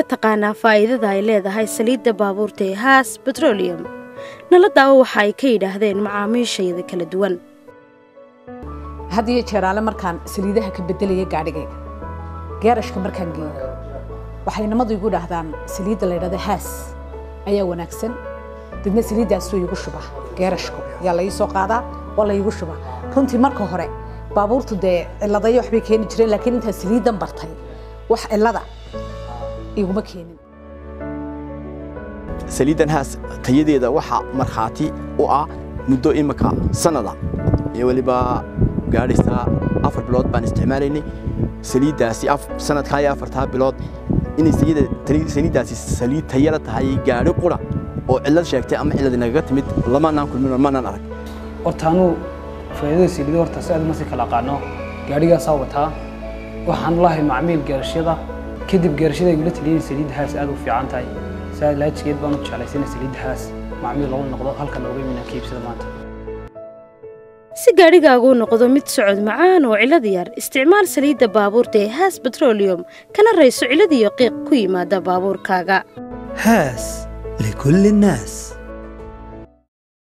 taqaanaa faa'iidada ay leedahay saliidda baabuurta ee haas betroliyum nala daawo waxa ay ka yidhaahdeen macaamiishayda kala duwan had iyo jeeraale markaan saliidaha ka bedelaya gaadhigayga geerashka markaan geeyo waxay nimadu igu dhahdaan saliidda la ydhahda haas ayaa wanaagsan dadna saliiddaasuu iigu shuba geerashku yaa la ii soo qaadaa waa la iigu shuba runtii marka hore baabuurtu dee ciladayo waxbay keeni jireen laakiin intaan saliiddan bartay wax cilada iguma keenin saliiddan haas tayadeeda waxaa markhaati u ah muddo imika sannada iyo weliba gaadhaysaa afar bilood baan isticmaalaynay saliiddaasi sanadkaa iyo afartaa bilood inay saliiddaasi saliid tayala tahay gaadhi qura oo cillad sheegtay ama cillad inagaga timid lamaanaan kulmin maanaan arag horta anuu faa'iidada saliida horta si aad ma si kala aqaano gaadhigaasaa wataa waxaan lahay macmiil geerashyada kadib geerashada igula taliyay saliidda haas aad u fiican tahay saa laajigeed baan u jeclaysana saliidda haas macmiil lagu noqdo halkan looga iminaa kiibsada maanta si gaadhigaagu noqdo mid socod macaan oo cilad yar isticmaal saliidda baabuurta ee haas betroliyum kana rayso cilad iyo qiiq ku yimaada baabuurkaaga هاس لكل الناس